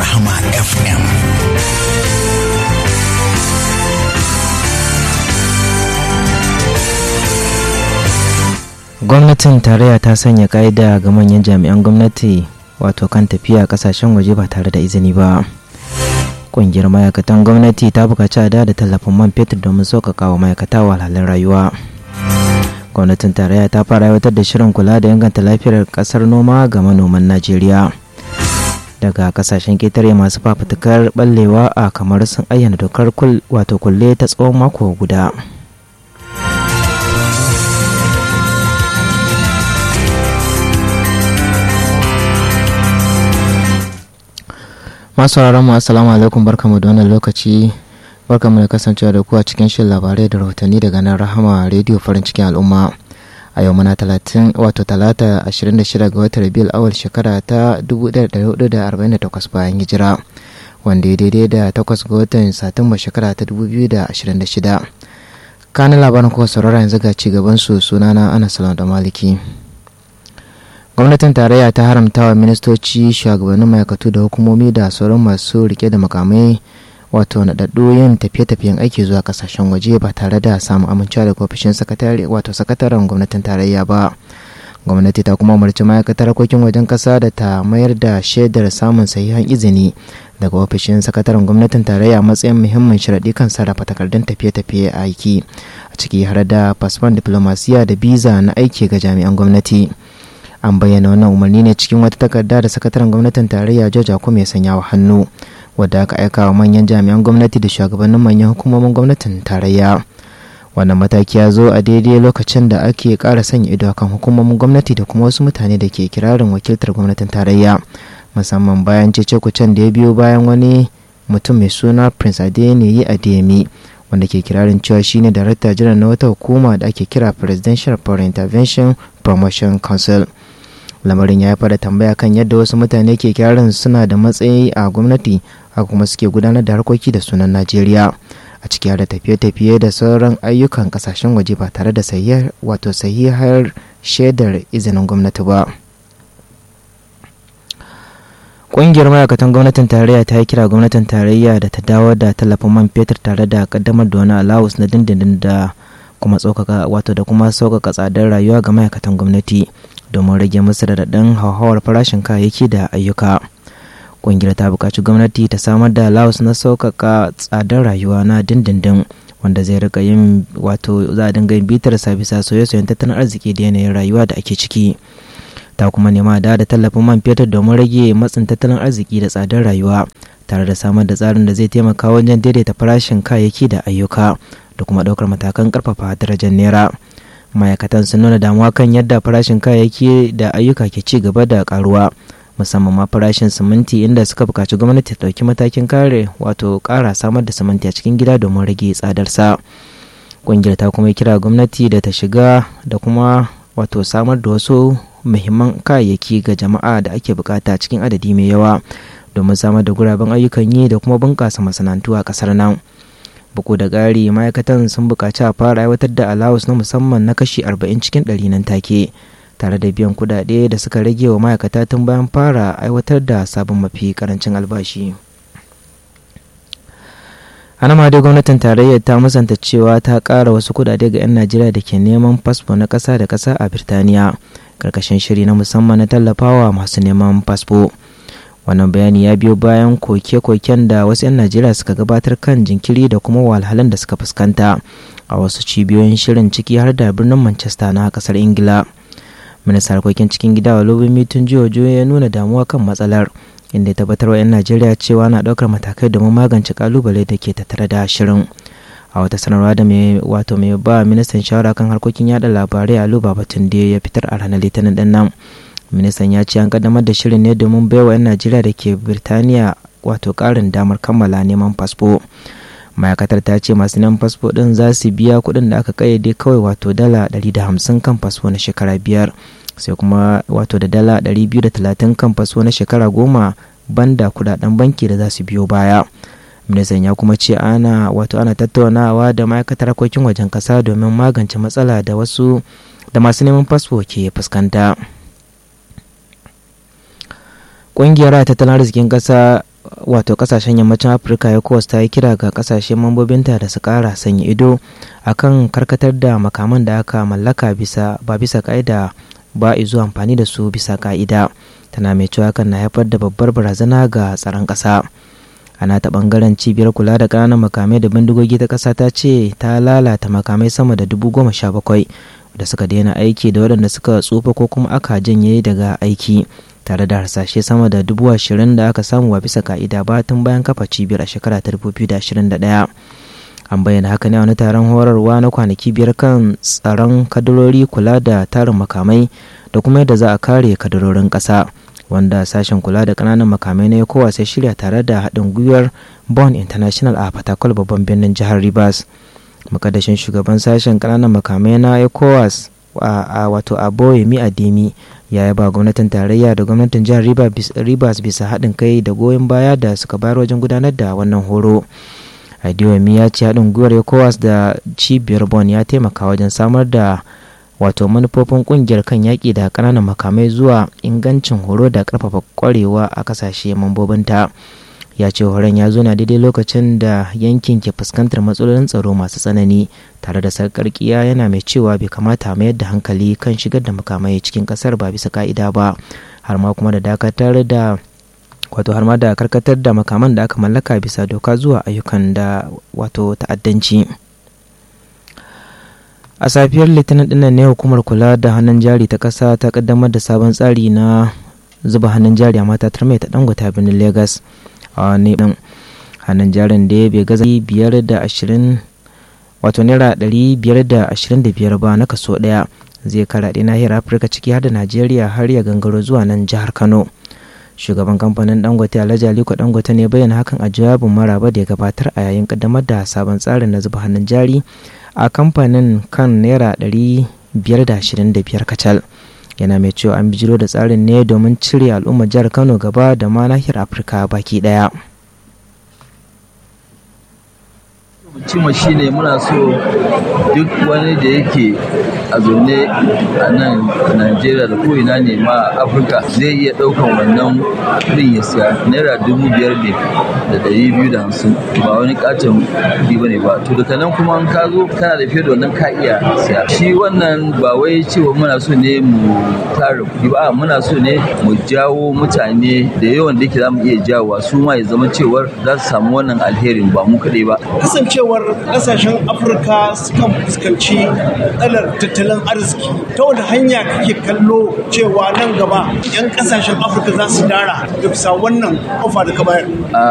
Rahama FM. gwamnatin tarayya ta sanya ka'ida ga manyan jami'an gwamnati wato kan tafiya kasashen waje ba tare da izini ba ƙungiyar ma'aikatan gwamnati ta buƙaci a da tallafin man fetur domin sauƙaƙa wa ma'aikata wahalhalun rayuwa gwamnatin tarayya ta fara aiwatar da shirin kula da inganta lafiyar ƙasar noma ga manoman najeriya daga kasashen ketare masu fafutukar ballewa a kamar sun ayyana dokar wato kulle ta tsawon mako guda masu mu assalamu alaikum barkamu da wannan lokaci barkamu da kasancewa da ku a cikin shirin labarai da rahotanni daga nan rahama rediyo farin cikin al'umma a yau muna talatin wato talata 26 ga watan rabiul awal shekara ta 1448 bayan hijira wanda ya daidai da 8 ga watan satumba shekara ta 2026 kanin labarin kuwa saurara yanzu ga cigaban su sunana ana salam da maliki gwamnatin tarayya ta haramta wa ministoci shugabannin ma'aikatu da hukumomi da sauran masu rike da makamai wato naɗaɗɗu yin tafiye-tafiyen aiki zuwa kasashen waje ba tare da samun amincewa daga ofishin sakatare wato sakataren gwamnatin tarayya ba gwamnati ta kuma umarci ma'aikatar harkokin wajen ƙasa da ta mayar da shaidar samun sahihan izini daga ofishin sakataren gwamnatin tarayya matsayin muhimmin sharaɗi kan sarrafa takardun tafiye-tafiye a aiki a ciki har da fasfon diplomasiya da biza na aiki ga jami'an gwamnati an bayyana wannan umarni ne cikin wata takarda da sakataren gwamnatin tarayya george akume ya sanya wa hannu wadda aka aika wa manyan jami'an gwamnati da shugabannin manyan hukumomin gwamnatin tarayya wannan mataki ya zo a daidai lokacin da ake ƙara sanya ido kan hukumomin gwamnati da kuma wasu mutane da ke kirarin wakiltar gwamnatin tarayya musamman bayan cece kucen da ya biyo bayan wani mutum mai suna prince adeniyi adeyemi wanda ke kirarin cewa shine darakta jiran na wata hukuma da ake kira presidential foreign intervention promotion council lamarin ya haifar da tambaya kan yadda wasu mutane ke kirarin suna da matsayi a gwamnati haka kuma suke gudanar da harkoki da sunan najeriya a ciki da tafiye-tafiye da sauran ayyukan kasashen waje ba tare da sahihar wato sahihar shaidar izinin gwamnati ba ƙungiyar ma'aikatan gwamnatin tarayya ta yi kira gwamnatin tarayya da ta dawo da tallafin man fetur tare da kaddamar da wani alawus na dindindin da kuma tsokaka wato da kuma sauƙaƙa tsadar rayuwa ga ma'aikatan gwamnati domin rage musu da daɗin hauhawar farashin kayayyaki da ayyuka ƙungiyar ta buƙaci gwamnati ta samar da laos na sauƙaƙa tsadar rayuwa na dindindin wanda zai rika yin wato za a dinga yin bitar sa bisa soye-soyen tattalin arziki da yanayin rayuwa da ake ciki ta kuma nema da da tallafin man fetur domin rage matsin tattalin arziki da tsadar rayuwa tare da samar da tsarin da zai taimaka wajen daidaita farashin kayayyaki da ayyuka da kuma ɗaukar matakan ƙarfafa darajar naira ma'aikatan sun nuna damuwa kan yadda farashin kayayyaki da ayyuka ke ci gaba da karuwa musamman ma farashin siminti inda suka buƙaci gwamnati ta ɗauki matakin kare wato ƙara samar da siminti a cikin gida domin rage tsadarsa ƙungiyar ta kuma kira gwamnati da ta shiga da kuma wato samar da wasu muhimman kayayyaki ga jama'a da ake bukata cikin adadi mai yawa domin samar da guraben ayyukan yi da kuma bunƙasa masana'antu a ƙasar nan. buku da ƙari ma'aikatan sun buƙaci a fara aiwatar da alawus na musamman na kashi 40 cikin ɗari nan take tare da biyan kuɗaɗe da suka rage wa ma'aikata tun bayan fara aiwatar da sabon mafi karancin albashi ana ma dai gwamnatin tarayyar ta musanta cewa ta ƙara wasu kuɗaɗe ga 'yan najeriya da ke neman fasfo na ƙasa da ƙasa a birtaniya ƙarƙashin shiri na musamman na tallafawa masu neman fasfo wannan bayani ya biyo bayan koke-koken da wasu 'yan najeriya suka gabatar kan jinkiri da kuma walhalan da suka fuskanta a wasu cibiyoyin shirin ciki har da birnin manchester na kasar ingila ministan harkokin cikin gida walobin tun jihojo ya nuna damuwa kan matsalar inda ya tabbatar wa 'yan najeriya cewa na ɗaukar matakai domin magance kalubale da ke tattare da shirin a wata sanarwa da mai wato mai ba ministan shawara kan harkokin yada labarai a luba batun da ya fitar a ranar litinin din nan ministan ya ce an kaddamar da shirin ne domin baiwa 'yan najeriya da ke birtaniya wato karin damar kammala neman fasfo ma'aikatar ta ce masu neman fasfo din za su biya kuɗin da aka kayyade kawai wato dala 150 kan fasfo na shekara biyar sai kuma wato da dala 230 kan fasfo na shekara goma banda kudaden banki da za su biyo baya ministan ya kuma ce ana wato ana tattaunawa da ma'aikatar harkokin wajen kasa domin magance matsala da wasu da masu neman fasfo ke fuskanta ƙungiyar tattalin arzikin ƙasa wato kasashen yammacin afirka ecowas ta yi kira ga kasashe mambobinta da su kara sanya ido akan karkatar da makaman da aka mallaka bisa ba bisa ka'ida ba zuwa amfani da su bisa ka'ida tana mai cewa hakan na haifar da babbar barazana ga tsaron ƙasa ana ta bangaren cibiyar kula da ƙananan makamai da bindigogi ta ƙasa ta ce ta lalata makamai sama da dubu goma sha bakwai da suka daina aiki da waɗanda suka tsufa ko kuma aka janye daga aiki tare da harsashe sama da dubu ashirin da aka samu ba bisa ka'ida ba tun bayan kafa cibiyar a shekara ta dubu biyu da ashirin da ɗaya an bayyana haka ne a wani taron horarwa na kwanaki biyar kan tsaron kadarori kula da tarin makamai da kuma yadda za a kare kadarorin ƙasa wanda sashen kula da ƙananan makamai na ecowas ya shirya tare da haɗin gwiwar bon international a fatakwal babban birnin jihar rivers makadashin shugaban sashen ƙananan makamai na ecowas a wato aboyemi ademi ya yaba gwamnatin tarayya da gwamnatin jihar rivers bisa haɗin kai da goyon baya da suka bayar wajen gudanar da wannan horo adewami ya ce haɗin gwiwar ecowas da cibiyar bon ya taimaka wajen samar da wato manufofin kungiyar kan yaƙi da ƙananan makamai zuwa ingancin horo da ƙarfafa ƙwarewa a ƙasashe mambobinta ya ce horon ya zo na daidai lokacin da yankin ke fuskantar matsalolin tsaro masu tsanani tare da sarƙarƙiya yana mai cewa bai kamata mayar da hankali kan shigar da makamai cikin ƙasar ba bisa ka'ida ba har ma kuma da dakatar da wato har ma da karkatar da makaman da aka mallaka bisa doka zuwa ayyukan da wato ta'addanci. a safiyar litinin dinnan ne hukumar kula da hannun jari ta kasa ta kaddamar da sabon tsari na zuba hannun jari a matatar mai ta dangwata birnin lagos a wani din hannun jarin da bai gaza biyar da ashirin wato naira ɗari biyar da ashirin da biyar ba na kaso ɗaya zai karaɗe nahiyar afirka ciki har da najeriya har ya gangaro zuwa nan jihar kano shugaban kamfanin dangote alhaji aliko dangote ne bayyana hakan a jawabin maraba da ya gabatar a yayin kaddamar da sabon tsarin na zuba hannun jari a kamfanin kan naira 525 kacal yana mai cewa an bijiro da tsarin ne domin cire al'ummar jihar kano gaba da ma nahiyar afirka baki daya cima shine muna so duk wani da yake a zaune a nan najeriya da ko'ina ne ma afirka zai iya ɗaukan wannan kudin ya siya naira dubu biyar ne da ɗari biyu da hamsin ba wani katon kuɗi ba ne ba to daga nan kuma an ka zo kana da fiye da wannan ka iya siya shi wannan ba wai cewa muna so ne mu tara kuɗi ba muna so ne mu jawo mutane da yawan da yake za mu iya jawowa su ma ya zama cewar za su samu wannan alherin ba mu kaɗai ba kasancewar kasashen afirka sukan fuskanci matsalar tattalin arziki ta wani hanya kake kallo cewa nan gaba 'yan kasashen afirka za su dara da bisa wannan ofa da ka bayar